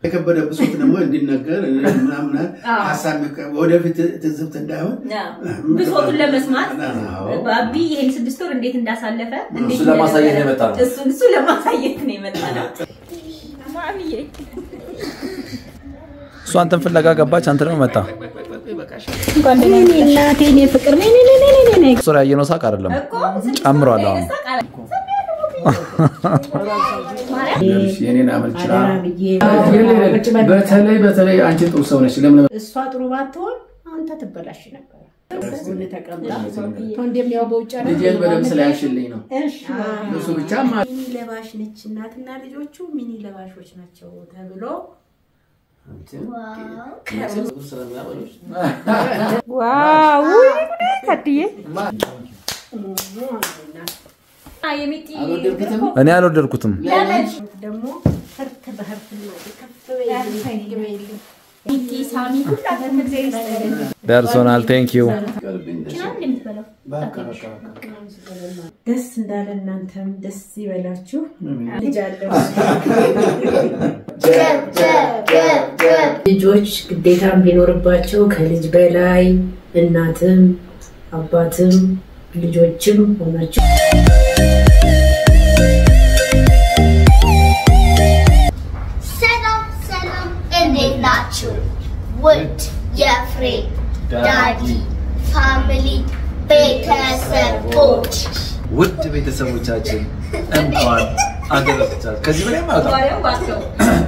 የከበደ ብሶት ደግሞ እንዲነገር ምናምን ሀሳብ ወደፊት ትዝብት እንዳይሆን ብሶቱን ለመስማት አዎ። ባቢ ይሄን ስድስት ወር እንዴት እንዳሳለፈ እንዴት እሱ ለማሳየት ነው የመጣ ነው። እሱን እሱ ለማሳየት ነው የመጣ ነው። ማሚዬ እሱ አንተን ፍለጋ ገባች፣ አንተ ደግሞ መጣ። እናቴ እኔ ፍቅር ነኝ ነኝ ነኝ ነኝ ነኝ እሱ ላይ ያየነው ሳቅ አይደለም እኮ ጨምሯል። አሁን የኔን አመልችላ በተለይ በተለይ አንቺ ጥሩ ሰው ነች። ለምን እሷ ጥሩ ባትሆን አንተ ትበላሽ ነበር። ጎን ተቀምጣ እንደሚያው በውጭ አይደል? ልጄን በደንብ ስላያሽልኝ ነው። እሺ እሱ ብቻ ሚኒ ለባሽ ነች እናትና ልጆቹ ሚኒ ለባሾች ናቸው ተብሎ ዋው ታድዬ የሚጢ እኔ አልወደድኩትም። ደግሞ ህርት በህርት ነው ከፍ በይልኝ ሚጢ ሳሚ ሁላችሁም እግዚአብሔር ይስጥልን። ደርሶናል። ቴንክ ዩ ደስ እንዳለ እናንተም ደስ ይበላችሁ። ልጅ አለው ልጆች ግዴታም ቢኖርባቸው ከልጅ በላይ እናትም አባትም ልጆችም ሆናቸው ሰላም ሰላም፣ እንዴት ናችሁ? ውድ የፍሬ ዳዲ ፋሚሊ ቤተሰቦች ውድ ቤተሰቦቻችን እንኳን አደረሳችሁ። ከዚህ በላይ ማለት ወሬው ባሰው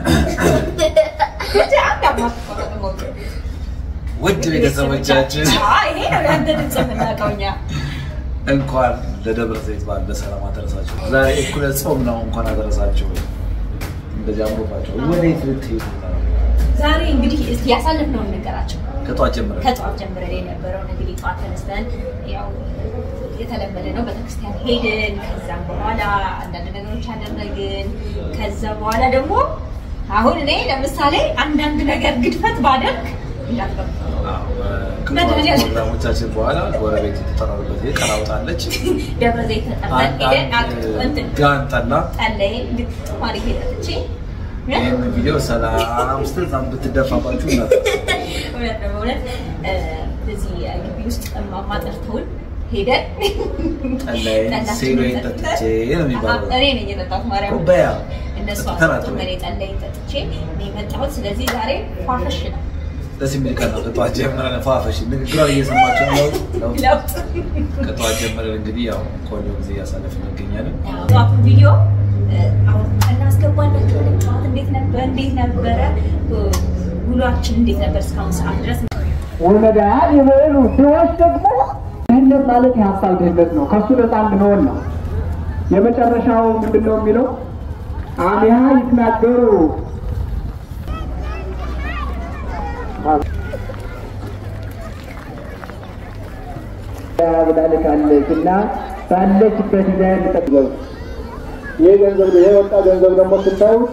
ብቻ አንድ አማት ሞክር ውድ ቤተሰቦቻችን ይሄ ነው ያንተ ድምፅ የምናውቀው እኛ። እንኳን ለደብረ ዘይት በዓል በሰላም አደረሳችሁ። ዛሬ እኩለ ጾም ነው። እንኳን አደረሳችሁ። እንደዚህ አምሮባቸው ወዴት ልትሄዱ ነው? ዛሬ እንግዲህ እስቲ ያሳለፍነውን ነገራቸው። ከጠዋት ጀምረን ከጠዋት ጀምረን የነበረውን እንግዲህ ጠዋት ተነስተን ያው የተለመደ ነው ቤተክርስቲያን ሄድን። ከዛም በኋላ አንዳንድ ነገሮች አደረግን። ከዛ በኋላ ደግሞ አሁን እኔ ለምሳሌ አንዳንድ ነገር ግድፈት ባደርግ እንዳትገቡ መድኃኒዓለም። ፕሮግራሞቻችን በኋላ ጎረቤት የተጠራሩበት ቀራውጣለች ደብረ ዘይት ተጠርተን ሄደን አቅ- እንትን ጋን ጠላ ጠላዬን ግጥም አድርጌ ጠጥቼ ይህን ቪዲዮ ሰላም ስትል እዛም ብትደፋባችሁ እናት እውነት ነው በእውነት እ፣ እዚህ ግቢ ውስጥ እማማ ጠርተውን ሄደን ጠላዬን ጠላችንን ሴሎዬን ጠጥተን- ጠጥቼ ነው የሚባለው። እኔ ነኝ የጠጣሁት ማርያም ኩባያ እነሱ ጠጥተን አስጠጡ አትበይ። እኔ ጠላዬን ጠጥቼ ነው የመጣሁት። ስለዚህ ዛሬ ፏፈሽ ነው ደስ የሚል ቀን ነው። ከጠዋት ጀምረን ፏፈሽ ንግግሯን እየሰማችሁ ነው። ለውጥ ለውጥ ከጠዋት ጀምረን እንግዲህ ያው ቆንጆ ጊዜ እያሳለፍን እንገኛለን። ጠዋቱን ቪዲዮ እ፣ አሁን እናስገባላችኋለን። ጠዋት እንዴት ነበር እንዴት ነበረ እ፣ ውሏችን እንዴት ነበር እስካሁን ሰዓት ድረስ ወለዳያት የበሉ ድሆች ደግሞ ድህነት ማለት የሀሳብ ድህነት ነው። ከእሱ ነፃ እንድንሆን ነው። የመጨረሻው ምንድን ነው የሚለው? አሚሃ ይትናገሩ ብላለች እና ባለችበት ይዛ እንጠቅዘው ይህ ገንዘብ ይሄ ወጣ ገንዘብ ደግሞ ስታዩት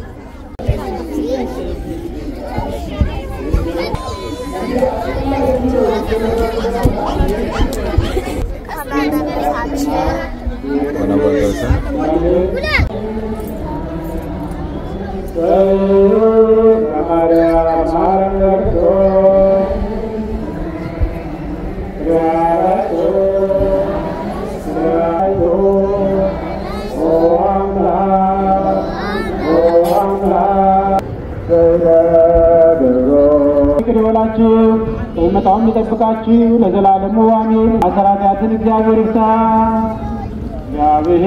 ሆናችሁ መጣውን የሚጠብቃችሁ ለዘላለሙ አሜን። አሰራታትን እግዚአብሔር ይርሳ። እግዚአብሔር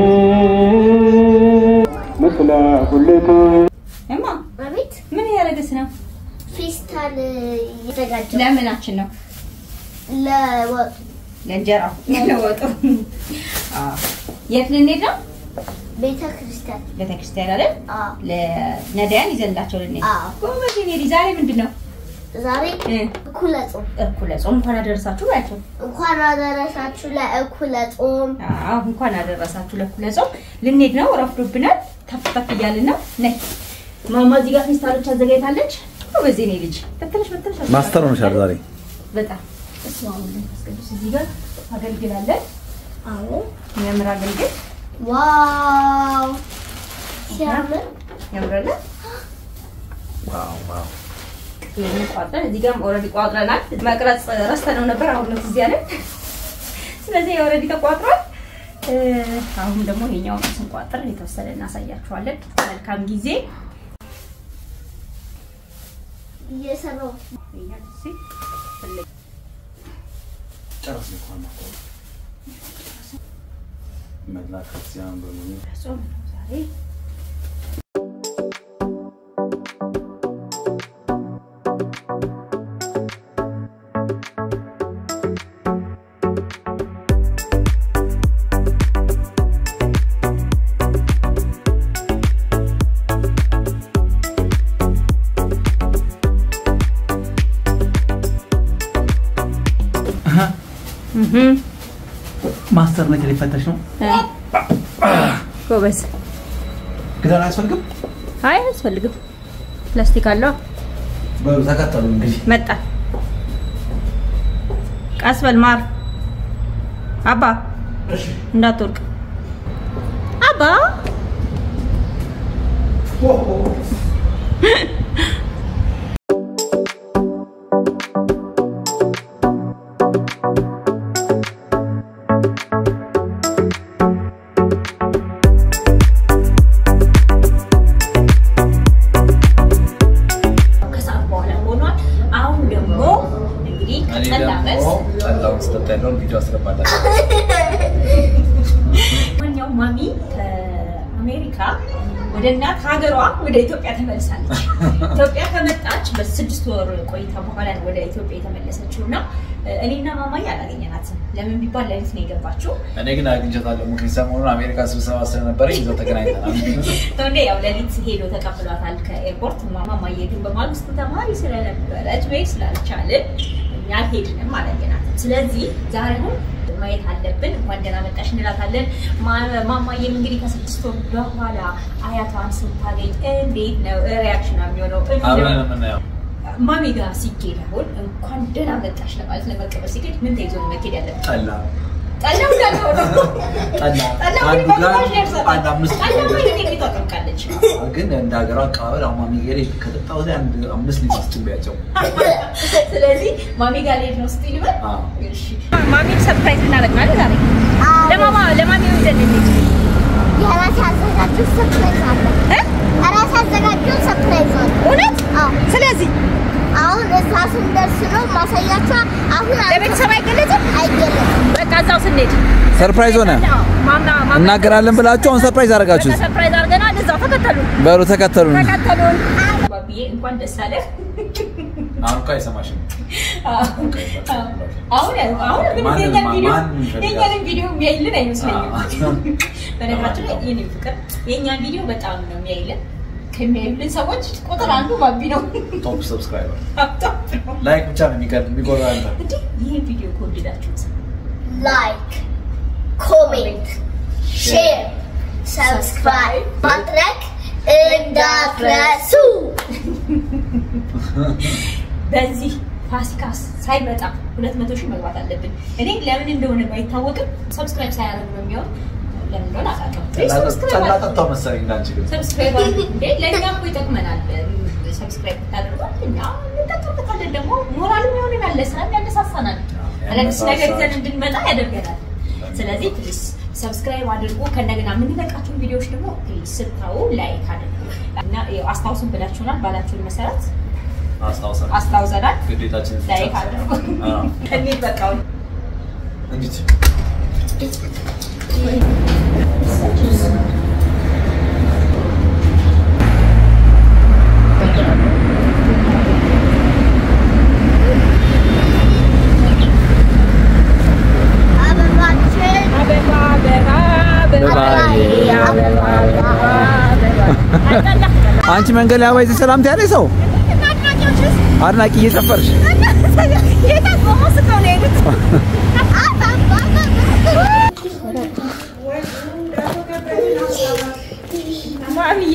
ምስለ ሁልክ እማ በቤት ምን እያደረግስ ነው? ፌስታል እየተዘጋጀ ለምናችን ነው? ለወጡ ለእንጀራው ለወጡ። አዎ። የት ልንሄድ ነው? ቤተ ክርስቲያን ቤተክርስቲያን አይደል? አዎ። ለነዳያን ይዘንላቸው ልንሄድ። አዎ። ጎበዝ የኔ ልጅ። ዛሬ ምንድን ነው? ዛሬ እ፣ እኩለ ጾም እኩለ ጾም። እንኳን አደረሳችሁ ባያቸው። እንኳን አደረሳችሁ ለእኩለ ጾም። አዎ እንኳን አደረሳችሁ ለእኩለ ጾም። ልንሄድ ነው፣ ረፍዶብናል። ተፍ ተፍ እያልን ነው። ነይ ማማ እዚህ ጋር ፌስታሎች አዘጋጅታለች። ጎበዝ የኔ ልጅ። በትንሽ በትንሽ ማስተር ሆነሻል ዛሬ። በጣም እሱ አሁን መንፈስ ቅዱስ እዚህ ጋር አገልግላለን። አዎ የሚያምር አገልግል ዋው ሲያምር ያምራል። ዋው ዋው ይህንን ቋጥረን እዚህ ጋርም ኦልሬዲ ቋጥረናል። መቅረጽ ረስተነው ነበር፣ አሁን ነው እዚህ ያለን። ስለዚህ ኦልሬዲ ተቋጥሯል። እ፣ አሁን ደግሞ ይሄኛውን ስንቋጥር የተወሰነ እናሳያችኋለን። መልካም ጊዜ። እየሰራው ይሄኛው እዚህ ጨረስ እንኳን መላ ክርስቲያን በሙሉ ጾም ነው ዛሬ። ማስተር ነገር ሊፈተሽ ነው። ጎበዝ። ክዳን አያስፈልግም። አይ አያስፈልግም። ፕላስቲክ አለው። በሉ ተከተሉ እንግዲህ መጣ። ቀስ በል ማር። አባ እንዳትወርቅ አባ። ከሰዓት በኋላ ሆኗል። አሁን ደግሞ እንግዲህ እኔ ከጠላ ደግሞ መልስ ጠላውን ስጠጣ ያለውን ቪዲዮ አስገባላችሁ። ማንኛውም ማሚ ከአሜሪካ ወደ እናት ሀገሯ ወደ ኢትዮጵያ ተመልሳለች። ኢትዮጵያ ከመጣች በስድስት ወር ቆይታ በኋላ ነው ወደ ኢትዮጵያ የተመለሰችው እና እኔና ማማዬ አላገኘናትም። ለምን ቢባል ለሊት ነው የገባችው። እኔ ግን አግኝቻታለሁ። ምክንያት ሰሞኑን አሜሪካ ስብሰባ ስለነበረ ይዘው ተገናኝተናል። እንደ ያው ለሊት ሄዶ ተቀብሏታል ከኤርፖርት። ማማዬ ግን በማግስቱ ተማሪ ስለነበረች ቤት ስላልቻልን እኛ አልሄድንም፣ አላየናትም። ስለዚህ ዛሬ አሁን ማየት አለብን። እንኳን ደህና መጣሽ እንላታለን። ማ- ማማዬም እንግዲህ ከስድስት ወር በኋላ አያቷን ስታገኝ እንዴት ነው ሪያክሽኗ የሚሆነው? አብረን የምናየው ማሚ ጋር ሲኬድ አሁን እንኳን ደህና መጣሽ ለማለት ለመቀበል ሲኬድ ምን ተይዞ ነው መኬድ ያለብን? ጠላ ጠላው እንዳለው ነው። ጠላ ጠላ አንዱ እንግዲህ ጋር በግማሽ ደርሰናል። አንድ አምስት ጠላ ማለት ቤቷ ጠምቃለች። ግን እንደ ሀገሯ አቀባበል አሁን ማሚ ጌሬ ከጠጣ ወዲያ አንድ አምስት ሊትር አስጭቤያቸው ስለዚህ ማሚ ጋር ልሄድ ነው ስትይ ልበል? አዎ። እሺ። ማሚን ሰርፕራይዝ ልናደርግ ነው አይደል ዛሬ? ለማማ ለማሚ ወደን እንሂድ። የራሴ ያዘጋጁት ሰርፕራይዝ አለ። ራሴ ያዘጋጁት ሰርፕራይዝ አለ። እውነት? አዎ። ስለዚህ አሁን እዛ ስንደርስ ነው ማሳያቸው። አሁን ለቤተሰብ አይገለጽም? አይገለጽም። በቃ እዛው ስንሄድ ሰርፕራይዝ ሆነ አዎ፣ ማማ ማማ እናገራለን ብላችሁ አሁን ሰርፕራይዝ በቃ አደረጋችሁት። ሰርፕራይዝ አድርገናል። እዛው ተከተሉን በሉ ተከተሉን። ተከተሉን። ባብዬ እንኳን ደስ አለህ። አሁን እኮ አይሰማሽም። አሁን አሁን ግን ማንም- የኛን ቪዲዮ ማንም ይፈልጋል። የኛን ቪዲዮ የሚያይልን አይመስለኝም። አዎ። በነገራችን ላይ የኔ ፍቅር የእኛን ቪዲዮ በጣም ነው የሚያይልን። ከሚያዩልን ሰዎች ቁጥር አንዱ ባቢ ነው። ቶፕ ሰብስክራይበር ሀብታም ነው። ላይክ ብቻ ነው የሚቀር የሚጎራ ያለ እንዴ ይህን ቪዲዮ ከወደዳችሁት ላይክ፣ ኮሜንት፣ ሼር፣ ሰብስክራይብ ማድረግ እንዳትረሱ። በዚህ ፋሲካ ሳይመጣ ሁለት መቶ ሺህ መግባት አለብን። እኔ ለምን እንደሆነ ባይታወቅም ሰብስክራይብ ሳያደርጉ ነው የሚሆን ለምን እንደሆነ አላውቅም። ሰብስክራይብ ጠላ አድርጉ። ጠጣው መሰለኝ እንዳንቺ ግን ሰብስክራይብ አድርጉ። እንዴ ለእኛ እኮ ይጠቅመናል። ሰብስክራይብ ብታደርጓት እኛ እንጠቀምበታለን። ደግሞ ሞራልም ይሆንናል፣ ለስራም ያነሳሳናል፣ አዳዲስ ነገር ይዘን እንድንመጣ ያደርገናል። ስለዚህ ፕሊስ ሰብስክራይብ አድርጉ። ከእንደገና የምንለቃቸውን ቪዲዮዎች ደግሞ ፕሊስ ስታዩ ላይክ አድርጉ እና ያው አስታውሱን ብላችሁናል። ባላችሁን መሰረት አስታውሰን አስታውሰናል። ግዴታችን ላይክ አድርጉ። እንሂድ በቃ አሁን እንዴት አበባችን አበባ አበባ አበባ አበባ አበባ አንቺ መንገድ ላይ አባይ ሰላምታ ያለ ሰው አድናቂ እየጨፈርሽ ማሚዬ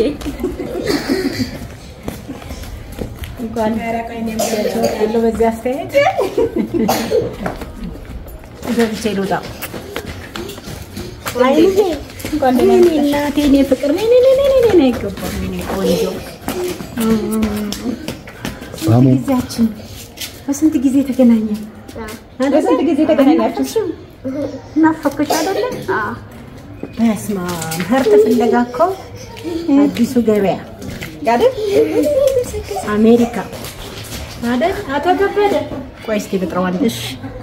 እንኳን ያለው በዚህ አስተያየት ገብቼ ልውጣ። እንኳን ደህና መጣሽ እናቴ፣ እኔ ፍቅር ነኝ ነኝ ነኝ ነኝ ነኝ አይገባም። እኔ ቆንጆ ሳሙ ጊዜያችን በስንት ጊዜ ተገናኘ? በስንት ጊዜ ተገናኛችሁ? ናፈኩሽ አይደለ? በስመ አብ ሀርት ፍለጋ እኮ አዲሱ ገበያ አይደል? አሜሪካ አይደል? አቶ ከበደ ቆይ እስኪ ልጥረዋለሽ።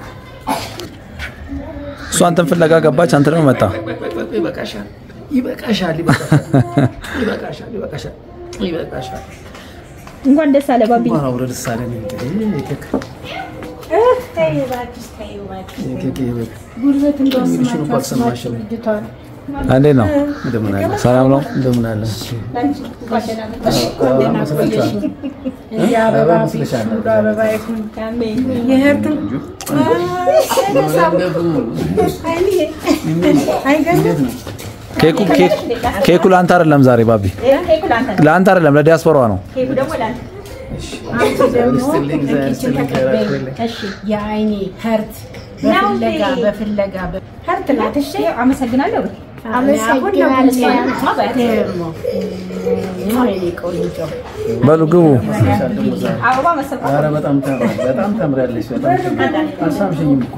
እሷ አንተን ፍለጋ ገባች፣ አንተ ደግሞ መጣ። ይበቃሻል፣ ይበቃሻል፣ ይበቃሻል፣ ይበቃሻል፣ ይበቃሻል፣ ይበቃሻል። እንኳን ደስ አለ ባቢ። እንኳን አብሮ ደስ አለን። እንግዲህ ኬክ ተይ እባክሽ፣ ተይ እባክሽ። ኬክ ይበቃ። ጉልበት እንደው እንግዲህ እኮ ስማችሁ አልሰማሽም። አስማችሁ ልጅቷን እንዴት ነው? እንደምን አለ? ሰላም ነው? እንደምን አለ? ደህና ቆየሽ። እንዲህ አበባ አበባ ፊት መስለሻል። ሁሉ አበባ ይሁን። የህርትን አይገርምም? ኬኩ ኬክ ኬኩ ለአንተ አይደለም ዛሬ ባቢ፣ ለአንተ አይደለም ለዲያስፖራዋ ነው። ኬኩ ደግሞ ለአንተ። አንቺ ደግሞ ይስጥልኝ፣ እግዚአብሔር ኪችን ይስጥልኝ፣ ተቀበይ። እግዚአብሔር እሺ የአይኔ ህርት ነው በፍለጋ እንዴ? በፍለጋ በ- ህርት ናት። እሺ አመሰግናለሁ። አመሰግናለሁ። ደግሞ የኔ ቆንጆ በሉ ግቡ። አበባ መሰብሰብ ኧረ በጣም ታምራ- በጣም ታምራለች። በጣም አልሳምሽኝም እኮ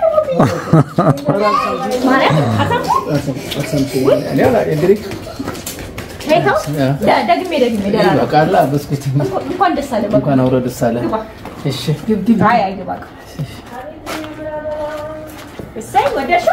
አልሳምሽኝም። እኔ አላ- እንግዲህ ይኸው ደ- ደግሜ ደግሜ ደራራ በቃላ ብስኩት እንኳን ደስ አለ ባቢ። እንኳን አብሮ ደስ አለ። እሺ ግብ ግብ አይ አይ ግባ። እሰይ ወደድሽው?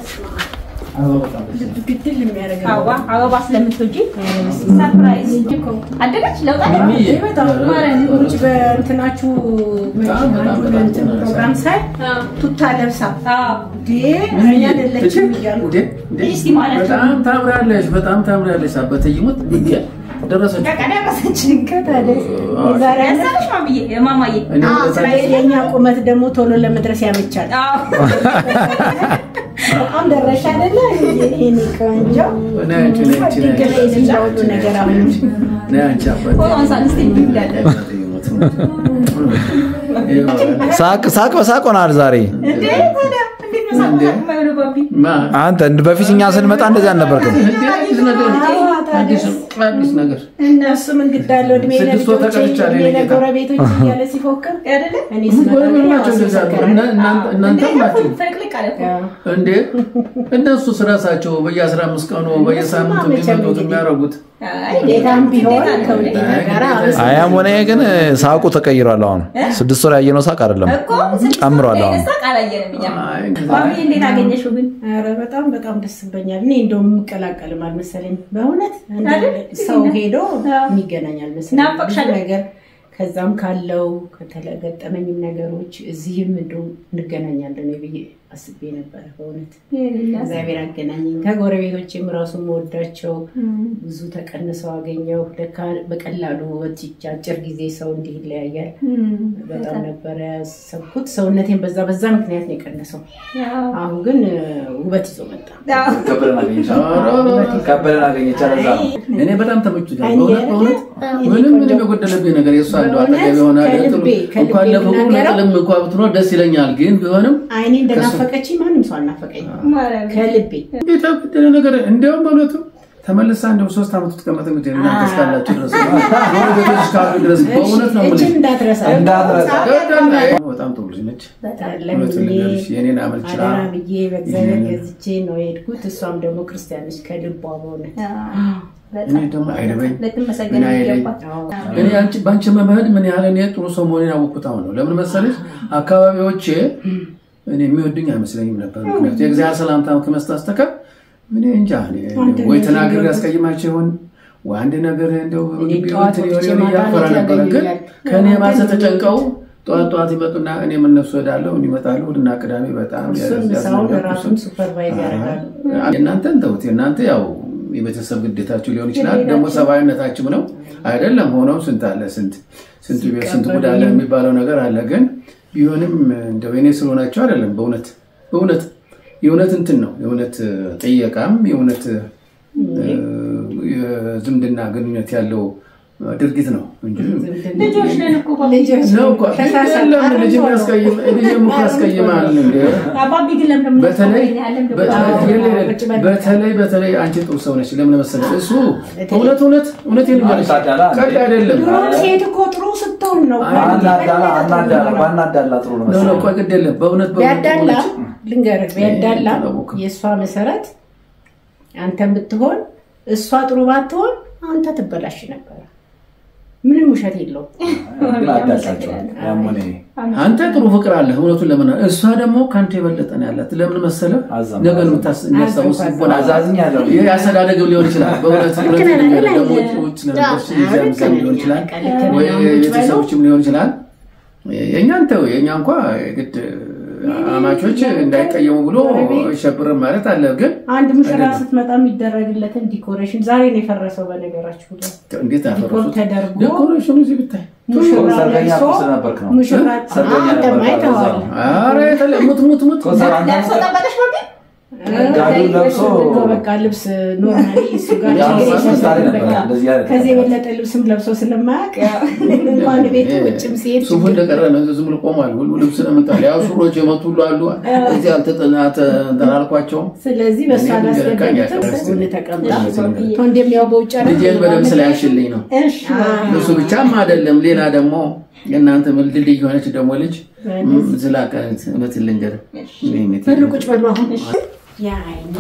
ግድል የሚያደርግ አበባ አበባ ስለምትወጂ ሰርፕራይዝ አደገች ለውጣ ሚሚዬ፣ በጣም ማርያም ውጭ በእንትናችሁ አንዱን እንትን ፕሮግራም ሳይ ቱታ ለብሳ እንዴ እኔ አይደለችም እያሉ እንዴ፣ እንዴ፣ እስቲ ማለት ነው። በጣም ታምራለች። በጣም ታምራለች። አበተ ይሙት እንዴ ደረሰች። በቃ ደረሰች። ዛሬ ያለ ያሳለሽ ማምዬ ማማዬ እኔ ወደታች የኛ ቁመት ደግሞ ቶሎ ለመድረስ ያመቻል። አዎ በጣም ደረሻ አይደለ? ይሄን ቆንጆ ነይ አንቺ፣ ነይ አንቺ፣ ነይ ድንቅ አንቺ። ነው ሁሉ ነገር አሁን ነይ አንቺ አባቴ። ፎቶ አንሳን እስቲ እንዳለ አባቴ ይሙት። ይኸው፣ ሳቅ ሳቅ በሳቅ ሆናል ዛሬ። እንዴ ታዲያ እንዴት ነው ሳቅ የማይሆነው ባቢ? ማ አንተ እንደ በፊት እኛ ስንመጣ እንደዚህ አልነበርክም። እንዴ አዲስ ነገር አዲስ አዲስ ነገር እነሱ ምን ግድ አለው እድሜ ስድስት ወር ለልጆቼ ተቀርቻለሁ እድሜ የኔ ጌታ። ለጎረቤቶች እያለ ሲፎክር አይደለ እኔ ስመጣ ጎረቤት ግን ያው ናቸው እንደዛ ሲሰከር እና- እናንተ- እናንተም ናቸው ፍልቅልቅ አለ እኮ። እንዴ እነሱ ስራሳቸው በየአስራ አምስት ቀኑ በየሳምንቱ እነሱማ መቼም እንዲመጡት እንግዲህ የሚያደርጉት አይ ጌታም ቢሆን እንዴት አለ? ከውዴታ ጋር አብስ አያም ሆነ ይሄ ግን ሳቁ ተቀይሯል። አሁን ስድስት ወር ያየነው ሳቅ አይደለም እኮ ስድስት ጨምሯል። ወር አሁን ሳቅ አላየንም እኛ። አይ፣ ባቢ እንዴት አገኘሽው ግን? ኧረ በጣም በጣም ደስ ይበኛል። እኔ እንደውም የምቀላቀልም አልመሰለኝ በእውነት እንደ አይደል? ሰው ሄዶ አዎ። የሚገናኝ አልመሰለኝ። ናፈቅሽ ብዙ አይደል? ነገር ከዛም ካለው ከተገጠመኝም ነገሮች እዚህም እንደውም እንገናኛለን ብዬ አስቤ ነበረ። በእውነት እግዚአብሔር አገናኘኝ። ከጎረቤቶቼም ራሱ የምወዳቸው ብዙ ተቀንሰው አገኘው። ለካ በቀላሉ በዚች አጭር ጊዜ ሰው እንዲህ ይለያያል። በጣም ነበረ ያሰብኩት። ሰውነቴን በዛ በዛ ምክንያት ነው የቀነሰው። አሁን ግን እ፣ ውበት ይዞ መጣ። ከበደን አገኘች። ከበደን አገኘች። አለዛ እኔ በጣም ተመችቶኛል። አይኔ በእውነት በእውነት እኔ ምንም ቆንጆ- ምንም የጎደለብኝ ነገር የእሷ እንደው በእውነት አጠገብ የሆነ ከልቤ ከልቤ እንኳን ለፍቅሩ የምናገረው ለጥልም እንኳ ብትኖር ደስ ይለኛል። ግን ቢሆንም አይኔ እንደናፈቀችኝ ማንም ሰው አልናፈቀኝ ከልቤ የተበደለ ነገር እንዲያውም በእውነቱ ተመልሳ እንደው ሶስት ዓመት ትቀመጥ እንግዲህ እናንተ እስካላችሁ ድረስ ጎረቤቶች እስካሉ ድረስ በእውነት ነው እችን የምልሽ። እንዳትረሳ እንዳትረሳ። በጣም ጥሩ ልጅ ነች። በጣም እውነቱን ልንገርሽ የኔን አመል ችላ አደራ ብዬ በእግዚአብሔር ይህንን- ገዝቼ ነው የሄድኩት። እሷም ደግሞ ክርስቲያን ነች ከልቧ በእውነት እኔ ደግሞ አይደበኝ ልትመሰገን ምን አይለኝ። ይገባል። እኔ አንቺ በአንቺ መምህድ ምን ያህል እኔ ጥሩ ሰው መሆኔን ያወቅሁት አሁን ነው። ለምን መሰለሽ አካባቢዎቼ እኔ የሚወዱኝ አይመስለኝም ነበር። ምክንያቱ የእግዚአብሔር ሰላምታ ከመስጠት በስተቀር እኔ እንጃ እኔ ወይ ተናግሬ ያስቀይማቸው ይሆን ወይ አንድ ነገር እንደው እኔ ግቢ ጠዋት እንትን ወጥቼ ይሆን ማታ እያፈራ ላይ ነበረ። ግን ያገኙኛል። ከእኔ ባሰ አንተን ተጨንቀው ጠዋት ጠዋት ይመጡና እኔ የምነሱ ሄዳለሁ ይመጣሉ። እሑድና ቅዳሜ በጣም እሱን ምሳውን ያስነገርኩ ራሱን ሱፐርቫይዝ ያደርጋሉ። የእናንተን ተውት። የእናንተ ያው የቤተሰብ ግዴታችሁ ሊሆን ይችላል፣ ደግሞ ሰብአዊነታችሁ ነው አይደለም። ሆኖም ስንት አለ ስንት ስንት ቤት ስንት ጉድ አለ የሚባለው ነገር አለ። ግን ቢሆንም እንደው የኔ ስለሆናቸው አይደለም። በእውነት በእውነት የእውነት እንትን ነው የእውነት ጥየቃም የእውነት እ፣ የዝምድና ግንኙነት ያለው ድርጊት ነው እንጂ ልጆች ነን እኮ ልጆች ነው እኮ የለም ልጅ የሚያስቀይም ልጅም እኮ ያስቀይማል እንደ አባቢ ግን ለምን በተለይ ያለም በተለይ በተለይ በተለይ አንቺ ጥሩ ሰው ነች። ለምን መሰለሽ እሱ እውነት እውነት እውነት ልንገርሽ ቀልድ አይደለም። ድሮ ሴት እኮ ጥሩ ስትሆን ነው አናዳላ አናዳላ ባናዳላ ጥሩ ነው ነው ነው መሰለኝ። ቆይ ግድ የለም በእውነት በእውነት ቢያዳላ በእውነት ልንገርህ ቢያዳላ አላወኩም። የእሷ መሰረት አንተን ብትሆን እሷ ጥሩ ባትሆን አንተ ትበላሽ ነበረ። ምንም ውሸት የለውም። ግን አዳላቸዋል ያም ሆነ ይሄ። አንተ ጥሩ ፍቅር አለ እውነቱን ለምን እሷ ደግሞ ከአንተ የበለጠ ነው ያላት። ለምን መሰለህ አዛም- ነገ ነው የምታስ- የሚያስታውስ አዛም- ልቦና አለ። አዛዝኛለሁ። ይህ አስተዳደግም ሊሆን ይችላል። በእውነት እውነት ልክ ነህ፣ ልንገርህ ልክ ደግሞ ነህ። ውጭ ውጭ ስለነበርሽ እዚያ ልክ ምሳሌ ነህ። ሊሆን ይችላል ልክ ነህ። ወይ አሁን ውጭ ቤተሰቦችም ሊሆን ይችላል። የእኛን ተው የእኛ እንኳ ግድ አማቾች እንዳይቀየሙ ብሎ ሸብርም ማለት አለ ግን አንድ ሙሽራ አይደለም። ስትመጣ የሚደረግለትን ዲኮሬሽን ዛሬ ነው የፈረሰው። በነገራችሁ ላይ እንዴት ዲኮር አፈረሱት? ተደርጎ ዴኮሬሽኑ እዚህ ብታይ ሙሽራ ሰርገኛ ለብሶ እኮ ስለነበርክ ነው። ሙሽራ ሰርገኛ አንተ ነበርክ፣ አይተኸዋል። እዛ ነው። ኧረ የተለ ሙት ሙት ሙት ኮሰር አንተ ለብሶ ጠበቀሽ ነው ግን ጋቢውን ለብሶ በቃ ልብስ ኖርማሊ እሱ ጋር ያው ችግር እሱ ምሳሌ የለም። ነበር፣ በቃ እንደዚህ አይነት ከዚህ ነበር። የበለጠ ልብስም ለብሶ ስለማያውቅ እንኳን ቤቱ ውጭም ሲሄድ ሱፉ እንደቀረ ነው። ዝም ብሎ ቆሟል። ሁሉ ልብስ ነው የምጣል። ያው ሱሮች የመቱ ሁሉ አሉ። እዚህ አልተጠናተ አልኳቸውም። ስለዚህ በእሷ እኔ ላስገደዱትም ልቀኝ ጎን ተቀምጣ ያቀረብኩት ቶ እንደሚያው በውጭ አይደል? ልጄን በደንብ ስላያሽልኝ ነው። እሺ እሱ ብቻም አይደለም፣ ሌላ ደግሞ የእናንተ ድልድይ የሆነች ደግሞ ልጅ ዝላቀት እውነት ልንገር በሉ ቁጭ በሉ አሁን ያኔ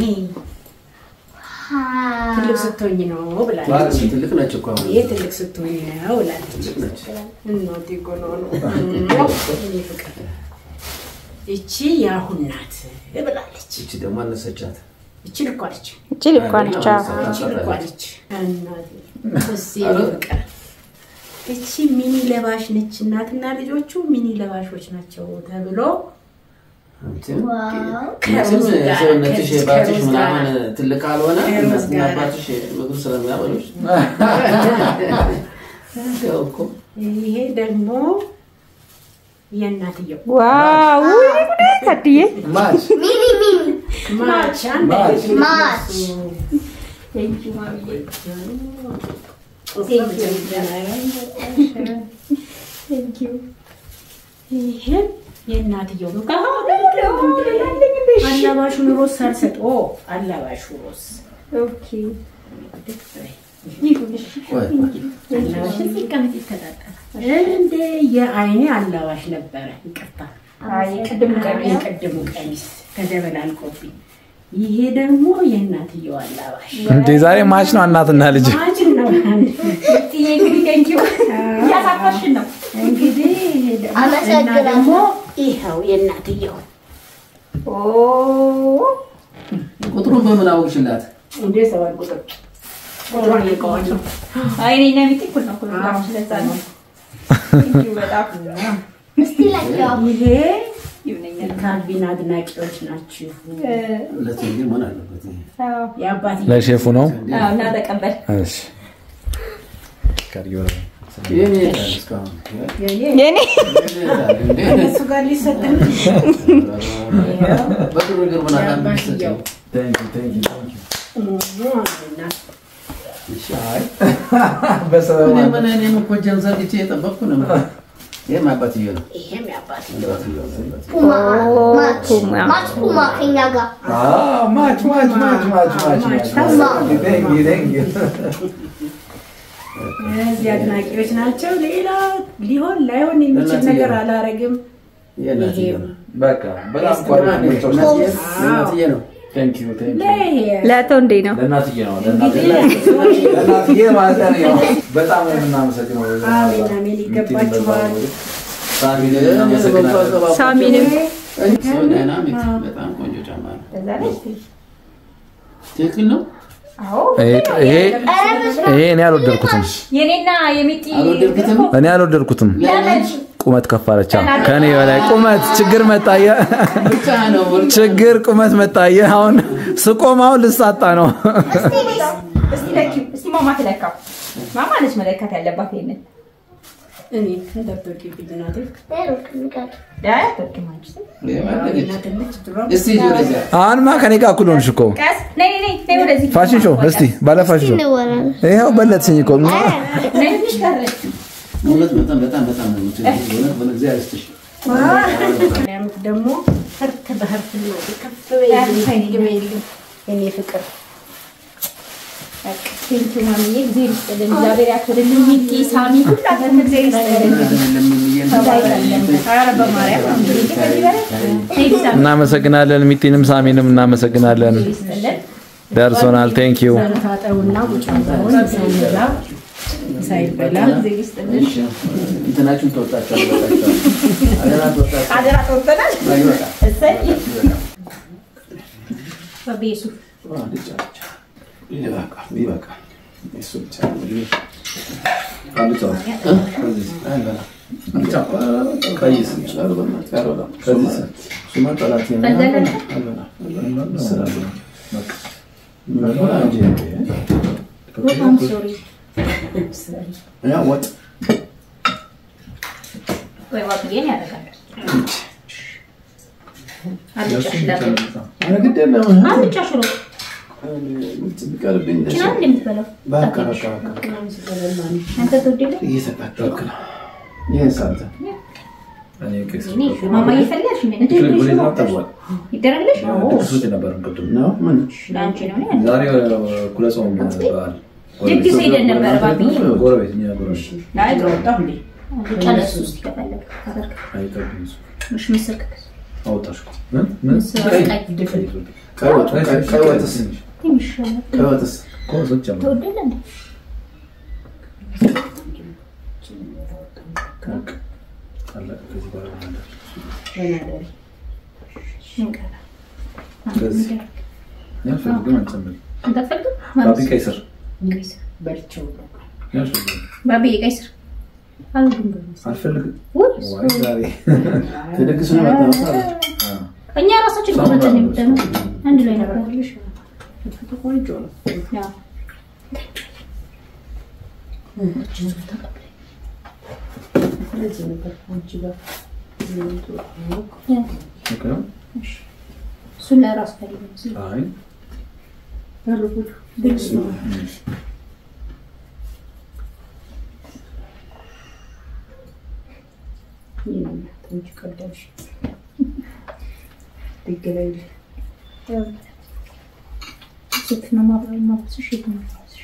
ትልቅ ስትሆኝ ነው ብላለች። ትልቅ ነች እኮ አሁን። ይሄ ትልቅ ስትሆኝ ነው ብላለች። እናቴ እኮ ነው ነው እኔ ፍቅር እቺ የአሁን ናት ብላለች። እቺ ደግሞ አነሰቻት። እቺ ልኳ ነች። እቺ ልኳ ነች። አዎ። እቺ ልኳ ነች። እናቴ እስ ፍቅር እቺ ሚኒ ለባሽ ነች። እናትና ልጆቹ ሚኒ ለባሾች ናቸው ተብሎ መቼም ሰውነትሽ ባትሽ ምናምን ትልቅ ካልሆነ እናትና አባትሽ ምግብ ስለሚያበሉሽ ያው እኮ ይሄ ደግሞ የእናትየው ዋው ውይ ጉዴ ታድዬ ማች ሚኒ ሚኒ ማች አንድ አይነት ማች። ቴንኪው ማሚዬ ቴንኪው ይሄም የእናትየው ነው። አላባሹን ሮስ ሳልሰጥ ኦ አላባሹ ሮስ ኦኬ ይሁንሽ ቆይ አላባሽን ሲቀመጥ ይከታተላል እንደ የአይኔ አላባሽ ነበረ። ይቅርታ አይ ቅድም ቀሚስ የቅድሙ ቀሚስ ተደበላልቆብኝ። ይሄ ደግሞ የእናትየው አላባሽ እንዴ ዛሬ ማች ነው እናትና ልጅ ማችን ነው። ጥዬ እንግዲህ ቴንኪው እያሳፈርሽን ነው እንግዲህ ይሄ ደግሞ- አመሰግናለሁ። እና ደግሞ ይኸው የእናትየው ኦ ቁጥሩን በምን አወቅሽላት? እንዴ ሰዋል ቁጥር ቁጥሯን እየቀዋለሁ አይ እኔና ሚጤ እኩል ነው እኩል ነው ስለዛ ነው ቴንኪው በጣም እስቲ ለኪው ይሄ ይሁነኛል ካልቪን አድናቂዎች ናችሁ። ሁለት ግን መሆን አለበት። ይሄ። የአባት ለሼፉ ነው። እና ተቀበል እሺ የኔ የት አለ እስካሁን? የኔ የኔ የት አለ እንዴ? እሱ ጋር ሊሰጥ በግርግር ምን አለ የአባትየው Thank you, thank you, thank you. እኔ በሰበብ ምን እኔም እኮ እጄን ዘርግቼ የጠበቅኩ ነው። ይሄም አባትዬ ነው። ይሄም የአባትየው አባትዬው ነው፣ አባትዬው። ፑማ ማች ፑማ። ማች ፑማ ከኛ ጋር Ah, much, much, much, much, much, much. Thank you, thank you. እነዚህ አድናቂዎች ናቸው። ሌላ ሊሆን ላይሆን የሚችል እናትየው። ነገር አላረግም። ይሄ እናትዬ ነው። በቃ በጣም ጓደኞች ናቸው። እናትዬ እናትዬ ነው። Thank you, thank you. ለይሄ ለአቶ እንዴ ነው ለእናትዬ ነው እንግዲህ ለእናትዬ ለእናትዬ ማለት ነው። በጣም ነው የምናመሰግነው። አሜን አሜን ይገባችኋል። ሳሚን እኔ በጎ እናመሰግናለን። አቀባበል- ሳሚንም ሰው ዳይናሚክ በጣም ቆንጆ ጫማ ነው። በዛ ላይ ትክክል ነው። አዎ ይሄ ይሄ እኔ አልወደድኩትም። የኔና የሚጢ አልወደድኩትም? እኔ አልወደድኩትም። ለምን ቁመት ከፍ አለች። ከኔ በላይ ቁመት ችግር መጣየ። ብቻ ነው ችግር ቁመት መጣየ። አሁን ስቆም አሁን ልሳጣ ነው። እስቲ ለኪው እስቲ ማማ ትለካው ማማ ነች መለካት ያለባት ይሄንን እኔ ተጠበቂብኝ እናቴ ሩቅ ንገር ዳይ አትወድም አንቺ ስል እናትነች ድሮ እስቲ ሂጂ ወደዚያ። አሁንማ ከኔ ጋር እኩል ሆንሽ እኮ። ቀስ ነይ ነይ ነይ ወደዚህ ፋሽን ሾው እስቲ ባለ ፋሽን ሾው እንወራለን ይኸው በለጥሽኝ እኮ ነይ ትንሽ ቀረች እውነት በጣም በጣም በጣም ነው የምትወጂው። እውነት በእግዚአብሔር ይስጥሽ። ያሉት ደግሞ ህርት በህርት ነው ከፍ በይልኝ በይልኝ የኔ ፍቅር ቴንኪ ማሚዬ እግዚአብሔር ይስጥልን እግዚአብሔር ያክብርልን ሚኪ ሳሚ ሁላችሁም እግዚአብሔር ይስጥልን ኧረ በማርያም እንግዲህ ከዚህ በላይ ቴንኪ ሳሚ እናመሰግናለን። ሚቲንም ሳሚንም እናመሰግናለን። ይስጥልን ደርሶናል። ቴንክ ዩ ታጠቡና ቁጭ ብለውን ሳይበላ ሳይበላ እግዚአብሔር ይስጥልን እንትናችሁን ተወጣችኋል። አደራ ተወጣችሁ። አደራ ተወጥተናል ይበቃል። እሰይ በቤሱ ይበቃል። ይበቃል። እሱ ብቻ ነው እንግዲህ አልጫው አይበላም። ቀይስ ኧረ በእናትህ አይበላም። ከዚህ እሱማ ጠላቴ ነው። በዘለለ? አይበላም። አይበላም። በላ እንጂ። በጣም ሶሪ ያ ወጥ ወይ ዋጥዬን ያደርጋል አልጫ ሽላለ ኧረ ግድ የለም። አልጫ ሽሮ ቢቀርብኝ ደስ ችና እንደምትበላው በቃ በቃ በቃ አንተ ተወደደ እየተቃጠልክ ነው። ይህን ሳንተ እኔ ቄስ እኔ ማማ እየፈለግሽ ምን እንደ ሽሮ ሽሮ ጠቧል። ይደረግልሽ ድግስ ውጭ ነበር ቅድም ነው ምን ለአንቺ ነው እኔ ዛሬ እኩለ ጾም በዓል ድግስ ሄደን ነበር ባብዬ ጎረቤት እኛ ጎረቤት ላይ ወጣሁ እንዴ አልጫ ለእሱ ውስጥ ከፈለግ ካደርግ አይጠብም እሱ። እሺ ምስር ክክስ አወጣሽ እኮ ምን ምን ምስር ቀይ ቀይ ቀይ ወጥ ቀይ- ቀይ ወጥስ ትንሽ ይሻላል ቀይ ወጥስ እኮ እሱን ጨምር። ተወደደ እንዴ በቃ አለቀ። ከዚህ በኋላ ምን አለ? ምን ቀረ ከዚህ ያልፈልግም አንጨምር። አንተ አትፈልግም ባቢ ቀይ ስር በልቼው ያልፈልግም ባቢ ቀይ ስር አልወድም በምስር አልፈልግም። ውይ ዋይ ዛሬ ተደግስ ነው ያጣሁት አለ። እኛ ራሳችን ቆረጠን የምጠነው አንድ ላይ ነበር ቆንጆ ነው ያው ስለዚህ ነበር አንቺ ጋር ኦኬ ነው? እሱን ለራሱ ፈልግ መስሎኝ አይ በርጉድ አንቺ ቀዳሽ ድግላይ ሴት ነው ማብራሪ ማብስሽ የት ነው ማብስሽ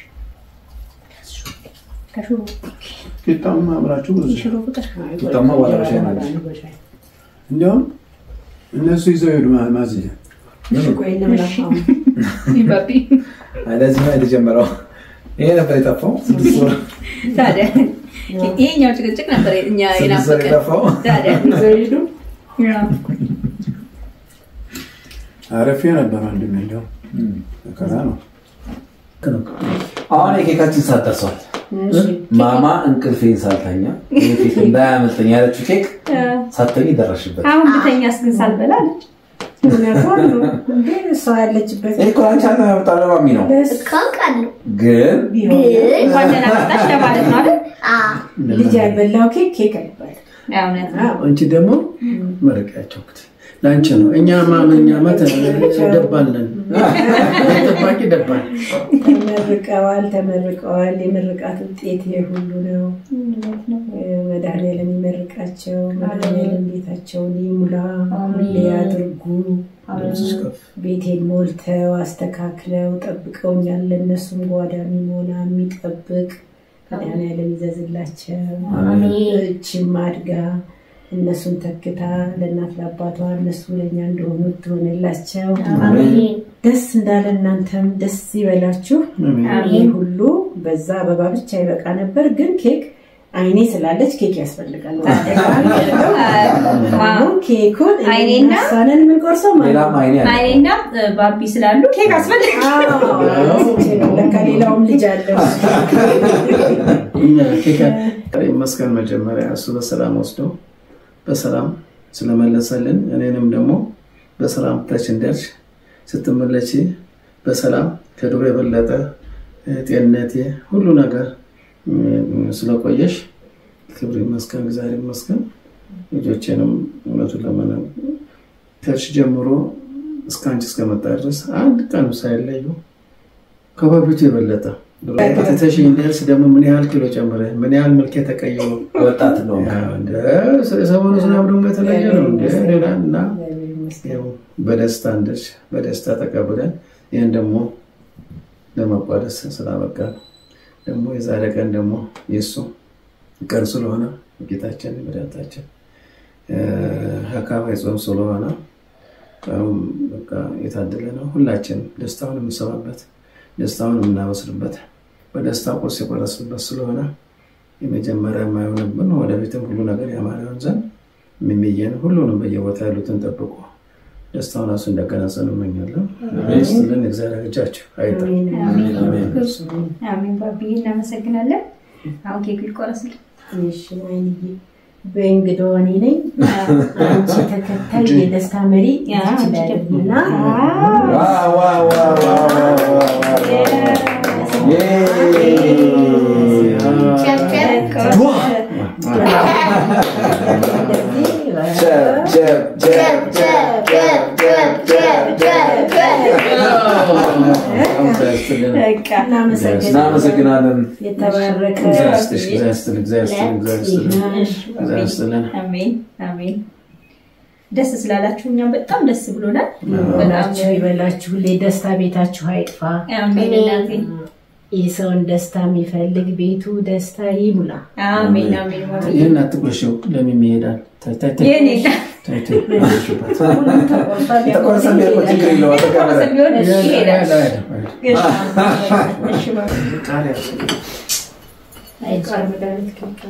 ከሽሮ ቂጣውን አብራችሁ ብዙ የሽሮ ቁጥር ቂጣማ በኋላ በሻይ ነው። እንዲያውም እነሱ ይዘው ሄዱ ማ- ማዝያ ቆይ ለምን ባቢ አይ ለዚህ ነው የተጀመረው። ይሄ ነበር የጠፋው ስድስት ወር ታዲያ ይሄኛው ጭቅጭቅ ነበር እኛ ስድስት ወር የናፈቀን የጠፋው ታዲያ ዘይዱ ያው አረፌ ነበር አንድም እንዲያውም መከራ ነው። አሁን የኬካችን ሰዓት ደርሷል። ማማ እንቅልፌን ሳልተኛ ይሄ ኬክ እንዳያመልጠኝ ያለችው ኬክ ሳትተኝ ደረሽበት። አሁን ብተኛስ ግን ሳልበላ አለች እሷ ያለችበት ይሄ እኮ አንቺ አለ ያመጣው ለማሚ ነው፣ ካውቃለሁ ግን ቢሆን እንኳን ደህና መጣሽ ለማለት ነው አይደል? ልጅ ያልበላው ኬክ ኬክ አይባልም። ያው እውነት ነው። አንቺ ደግሞ መረቂያቸው እንግዲህ ለአንቺ ነው። እኛማ እኛማ ደባለን ጠባቂ ደባል ተመርቀዋል ተመርቀዋል። የምርቃት ውጤት ይሄ ሁሉ ነው። መድኃኒዓለም ይመርቃቸው። መድኃኒዓለም ቤታቸውን ይሙላ፣ ሁሌ ያድርጉ። ቤቴን ሞልተው አስተካክለው ጠብቀውኛል። ለእነሱም ጓዳ የሚሞላ የሚጠብቅ መድኃኒዓለም ይዘዝላቸው። እችም አድጋ እነሱን ተክታ ለእናት ለአባቷ እነሱ ለእኛ እንደሆኑ ትሆንላቸው። ደስ እንዳለ እናንተም ደስ ይበላችሁ። ይህ ሁሉ በዛ አበባ ብቻ ይበቃ ነበር፣ ግን ኬክ አይኔ ስላለች ኬክ ያስፈልጋል። አሁን ኬኩን አይኔና ሳነን የምንቆርሰው ማለት ሌላም አይኔ አለ። አይኔና ባቢ ስላሉ ኬክ አስፈልግ ነው። ለካ ሌላውም ልጅ አለ። ይመስገን መጀመሪያ እሱ በሰላም ወስዶ በሰላም ስለመለሰልን እኔንም ደግሞ በሰላም ታች እንደርሽ ስትመለች በሰላም ከድሮ የበለጠ ጤንነቴ ሁሉ ነገር ስለቆየሽ ክብር ይመስገን፣ እግዚአብሔር ይመስገን። ልጆቼንም እውነቱን ለመናገር ከእርሽ ጀምሮ እስከ አንቺ እስከመጣ ድረስ አንድ ቀን ሳይለዩ ከበፊቱ የበለጠ ተተሽ እንደርስ ደግሞ ምን ያህል ኪሎ ጨምረ ምን ያህል መልክ የተቀየሩ ወጣት ነው። ሰሞኑ ዝናብ ደግሞ የተለየ ነው እንደ ሌላ እና ያው በደስታ እንደርሽ በደስታ ተቀብለን ይህን ደግሞ ለመቋደስ ስላበቃ ነው። ደግሞ የዛሬ ቀን ደግሞ የእሱ ቀን ስለሆነ ጌታችን መድኃኒታችን አካባቢ ጾም ስለሆነ ቀኑም በቃ የታደለ ነው። ሁላችንም ደስታውን የምንሰማበት ደስታውን የምናበስርበት በደስታ ቁርስ የቆረስበት ስለሆነ የመጀመሪያ የማይሆንብን ወደፊትም ሁሉ ነገር ያማረውን ዘንድ የሚመየን ሁሉንም በየቦታ ያሉትን ጠብቆ ደስታውን ራሱ እንዳገናጸን እመኛለሁ። ስትልን እግዚአብሔር እጃችሁ አይጣ አሜን። ባብዬ እናመሰግናለን። አሁን ኬክ ይቆረስል። እሺ ወይንዬ በእንግዳዋ እኔ ነኝ። አንቺ ተከታይ የደስታ መሪ ይችላልና እናመሰግናለን። የተባረከ አሜን አሜን። ደስ ስላላችሁ እኛም በጣም ደስ ብሎናል። በላችሁ ይበላችሁ። ሁሌ ደስታ ቤታችሁ አይጥፋ። አሜን አሜን የሰውን ደስታ የሚፈልግ ቤቱ ደስታ ይሙላ። አሜን አሜን። ይህን አትቁረሽው፣ ለምን ይሄዳል? ታይ ታይ ታይ የኔ ታይ ታይ ቁረሽበት። ተቆርሰ ቢሆን እኮ ችግር የለውም። ተቀበለ። ቢሆን እሺ ይሄዳል። እሺ ቃሪያ ቃል መድኃኒት ኬክ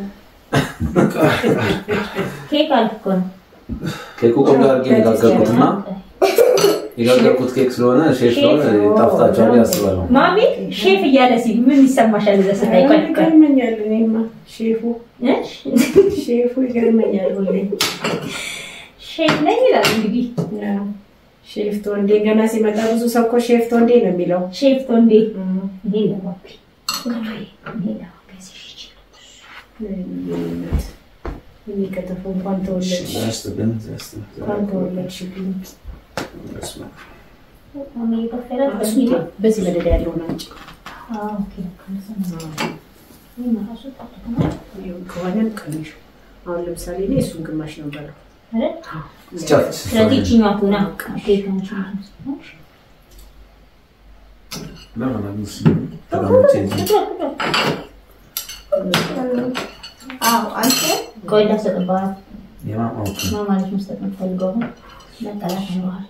ኬክ አልኩ እኮ ነው። ኬኩ ቆንጆ አድርጌ የጋገርኩትና የጋገርኩት ኬክ ስለሆነ ሼፍ ስለሆነ ጣፍጣቸዋል ያስባለሁ። ማሚ ሼፍ እያለ ሲል ምን ይሰማሻል? እዛ ስታይ ቆይ ቆይ ይገርመኛል። እኔማ ሼፉ እ? ሼፉ ይገርመኛል ሁሌ ሼፍ ነኝ ይላል እንግዲህ ሼፍ ቶንዴ ገና ሲመጣ ብዙ ሰው እኮ ሼፍ ቶንዴ ነው የሚለው። ሼፍ ቶንዴ ይሄ ለባቢ ይሄ ለባቢ እኔ ከተፉ እንኳን ተወለድሽ ያስጥልን፣ ያስጥልን። እንኳን ተወለድሽልኝ። በስመ አብ። ማሚ ይከፈለ በዚህ መደዳ ያለውን አንጭ ኦኬ ከሆነም ቀሚሹ አሁን ለምሳሌ እኔ እሱን ግማሽ ነው በለው ቻት ስለዚህ ይችኛዋ ትሆና ኬክ አንቺ አዎ አንተ ቆይ ላሰጥባት ማማለች መስጠት የምትፈልገው መጠላት ይኖራል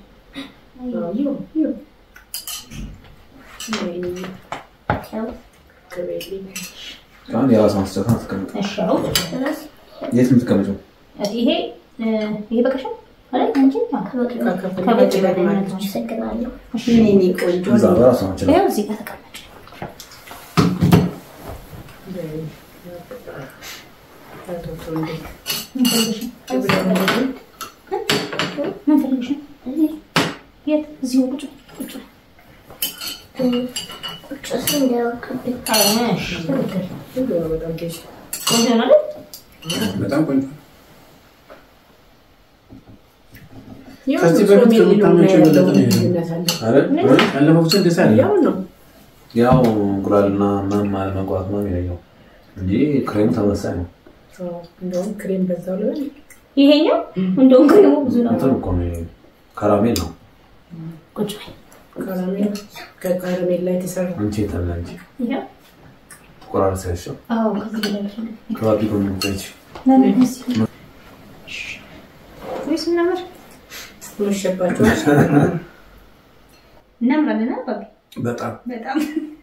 አሁን የራስ ማስጨት አትቀምጥ። እሺ አሁን የት የምትቀመጪው? ይሄ ይሄ በቃሻል አይደል አንቺ ከበጭ አመሰግናለሁ። እኔ ቆንጆ እዛ ነው። በራሷ ማንችላ ይኸው እዚህ ጋር ተቀመጭ አቶ ቶንዴ ምን ፈልገሽ ነው? ምን ፈልገሽ ነው? የት እዚሁ ቁጭ ቁጭ ጭስ እንዳይወርቅብኝ እሺ ትክክል በጣም ጌሽ ቆንጆ ነው አይደል በጣም ቆንጆ ያው ከዚህ ጾም በፊት የሌለው ከምታመጪው ያለው የበለጠ ነው ይሄ። ልዩነት አለ። አይደል? ያለፈው ብቻ እንደዛ ያለ ያው ነው ያው እንቁላልና ምናምን አለመግባት ነው የሚለየው እንጂ ክሬሙ ተመሳሳይ ነው። አዎ፣ እንደውም ክሬም በዛው ላይ ይሄኛው እንደውም ክሬሙ ብዙ ነው እንትን እኮ ነው ይሄ ካራሜል ነው። ቁጭ በይ ካራሜል ከካራሜል ላይ የተሰራ አንቺ የታለ አንቺ ይኸው ቆራርሰ ያሸው አዎ ከዚህ በላይ ልፈልግ ከባቢ ጎን ምታይች ለምን እዚህ ወይስ ምናምር መሸባቸዋል። እናምራለን አባቢ በጣም በጣም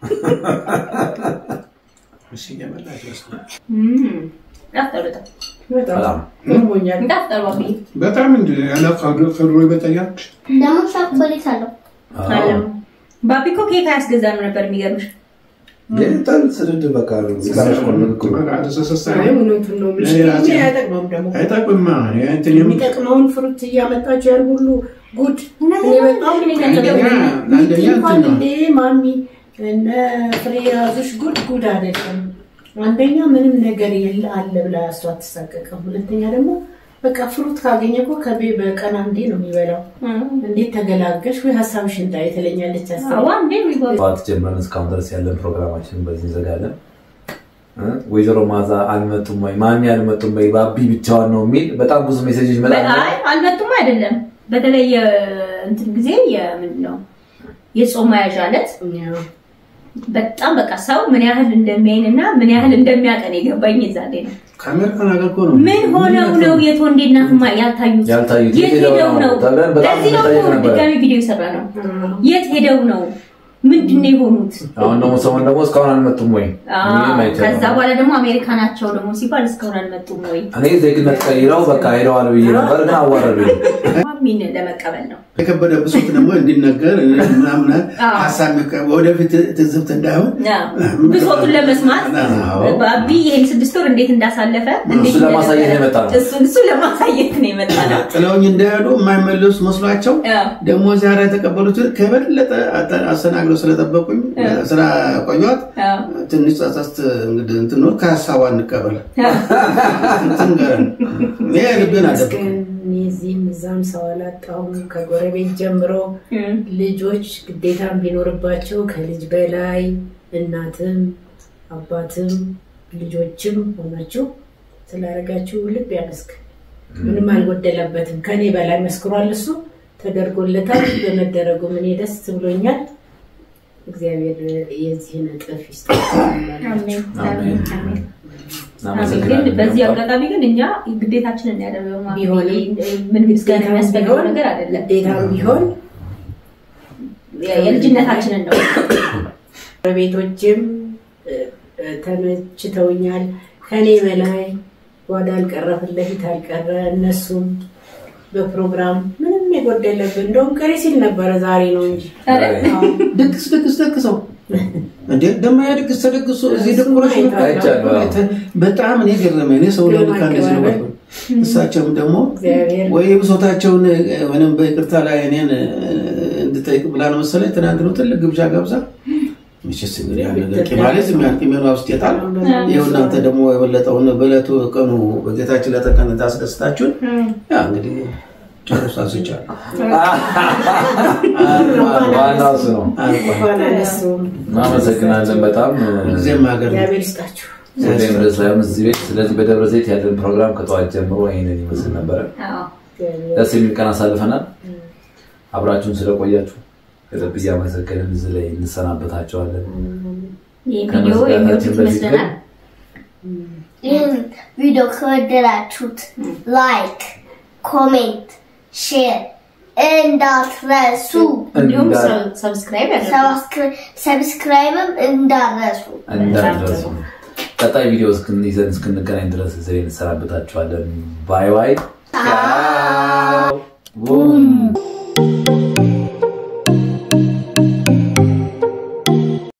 እሺ እየበላች በስመ አብ። ጣፍጣል በጣም በጣም በጣም ገርሞኛል። ጣፍጣል ባቢ በጣም እንደ ያለ ከድሮ ከድሮ ይበልጠኛል። ደግሞ ቸኮሌት አለው። አለም ባቢ እኮ ኬክ አያስገዛም ነበር የሚገርምሽ የጣል ስድድ በቃ ጋሽ ቆን ንግግሩ በቃ ተሰሰሰ አይ እውነቱን ነው የምልሽ። እኔ ራሴ- እኔ አይጠቅመውም ደግሞ አይጠቅምማ እንትን የም የሚጠቅመውን ፍሩት እያመጣችሁ ያን ሁሉ ጉድ እኔ በጣም አንደኛ ይገርመኛል። አንደኛ እንኳን እንትን ነው እንዴ ማሚ እነ ፍሬ ያዙሽ ጉድ ጉድ አይደለም። አንደኛ ምንም ነገር የለ አለ ብላ እሷ አትሳቀቅም። ሁለተኛ ደግሞ በቃ ፍሩት ካገኘ እኮ ከቤ በቀን አንዴ ነው የሚበላው። እንዴት ተገላገሽ ወይ ሀሳብሽ እንዳይ ትለኛለች። ሀሳብ አንዴ የሚጎ- ጠዋት ጀምረን እስካሁን ድረስ ያለን ፕሮግራማችንን በዚህ እንዘጋለን። እ? ወይዘሮ ማዛ አልመጡም ወይ ማሚ አልመጡም ወይ ባቢ ብቻዋን ነው የሚል በጣም ብዙ ሜሴጆች ይመጣሉ። አይ አልመጡም አይደለም። በተለይ የእንትን ጊዜ የምንድን ነው የጾም መያዣ ዕለት በጣም በቃ ሰው ምን ያህል እንደሚያይን እና ምን ያህል እንደሚያቀን የገባኝ የዛኔ ነው። ከአሜሪካን ሀገር እኮ ነው ምን ሆነው ነው የት ወንዴና ፍማ ያልታዩት? ያልታዩት የት ሄደው ነው? ተብለን በጣም ለዚህ ነው እንጠይቅ እኮ ነበረ። ድጋሚ ቪዲዮ የሰራ ነው። የት ሄደው ነው? ምንድን ነው የሆኑት? አሁን ደግሞ ሰሞን ደግሞ እስካሁን አልመጡም ወይ አዎ፣ የሚልም አይቻልም። ከዛ በኋላ ደግሞ አሜሪካ ናቸው ደግሞ ሲባል እስካሁን አልመጡም ወይ? እኔ ዜግነት ቀይረው በቃ ሄደዋል ብዬ ነበር፣ ግን አዋረዱኝ። ማሚን ለመቀበል ነው። የከበደ ብሶት ደግሞ እንዲነገር ምናምን አዎ። ሀሳብ የሚቀ- ወደፊት ትዝብት እንዳይሆን አዎ፣ ብሶቱን ለመስማት አዎ። ባቢ ይሄን ስድስት ወር እንዴት እንዳሳለፈ እንዴት እሱ ለማሳየት እንደነበረ፣ የመጣ ነው። እሱ እሱ ለማሳየት ነው የመጣ ነው። ጥለውኝ እንዳይሄዱ የማይመለሱ መስሏቸው አዎ። ደግሞ ዚያራ የተቀበሉትን ከበለጠ አተ- አስተናግደው ስለጠበቁኝ ስራ ቆዩት። አዎ። ትንሽ ጸጸት እንግዲህ እንትን ነው ከሀሳቧ እንቀበል እንትን ገረን ይሄ ልቤን አደብቅ ግን እኔ እዚህም እዛም ሰው አላጣሁም። ከጎረቤት ጀምሮ እም፣ ልጆች ግዴታም ቢኖርባቸው ከልጅ በላይ እናትም አባትም ልጆችም ሆናችሁ ስላደረጋችሁ ልብ ያመስክ ምንም አልጎደለበትም። ከኔ በላይ መስክሯል። እሱ ተደርጎለታል። በመደረጉ እኔ ደስ ብሎኛል። እግዚአብሔር የዚህን እጥፍ ይስጣችሁ። አሜን፣ አሜን፣ አሜን። አሜን። ግን እናመሰግናለን። በዚህ አጋጣሚ ግን እኛ ግዴታችንን ያደረገው ማሚ፣ ቢሆንም ምን ምስጋና የሚያስፈልገው ነገር አይደለም። ግዴታም ቢሆን የልጅነታችንን ነው። ጎረቤቶችም እ፣ እ፣ ተመችተውኛል። ከኔ በላይ ጓዳ አልቀረ ፊት ለፊት አልቀረ እነሱም በፕሮግራም ምንም የጎደለብን እንደውም ቀሪ ሲል ነበረ ዛሬ ነው እንጂ ድግስ ድግስ ደግሰው እንዴ ደግሞ ያ ድግስ ተደግሶ እዚህ ድቁረሽ አይቻለሁ። አዎ። በጣም እኔ ገረመኝ። እኔ ሰው ለልካ እንደዚህ ነው ባልኩ። እሳቸውም ደግሞ እግዚአብሔር ወይ ብሶታቸውን ወይም በይቅርታ ላይ እኔን እንድጠይቅ ብላ ነው መሰለኝ ትናንት ነው ትልቅ ግብዣ ገብዛ መቼስ እንግዲህ ያ ነገር ቂማሌዝ የሚያን ቂሜኗ ውስጥ የጣል ይኸው እናንተ ደግሞ የበለጠውን በዕለቱ ቀኑ በጌታችን ለተቀን ታስደስታችሁን ያ እንግዲህ ጨርሶ አንስቻለሁ። ዋናው እሱ ነው። እንኳን አነሱም እናመሰግናለን በጣም ጊዜም ሀገር ነው። እግዚአብሔር ይስጣችሁ። ሁሌም ድረስ ሳይሆን እዚህ ቤት። ስለዚህ በደብረ ዘይት ያለን ፕሮግራም ከጠዋት ጀምሮ ይህንን ይመስል ነበረ። አዎ። እግዚአብሔር ደስ የሚል ቀን አሳልፈናል። አብራችሁን ስለቆያችሁ ከልብ እያመሰገንን እዚህ ላይ እንሰናበታቸዋለን። ይህ ቪዲዮ ከመዝጋታችን የሚወዱት በፊት ግን ይመስለናል። ይህን ቪዲዮ ከወደዳችሁት ላይክ፣ ኮሜንት፣ ሼር እንዳትረሱ። እንዲሁም እንዳ- ሰ- ሰብስክራይብ ያደርጉ። ሰብስክሪ- ሰብስክራይብም እንዳትረሱ። እንዳትረሱ። ቀጣይ ቪዲዮ እስክን- ይዘን እስክንገናኝ ድረስ እዚህ ላይ እንሰናበታችኋለን። ባይ ባይ። ቻው። ቡም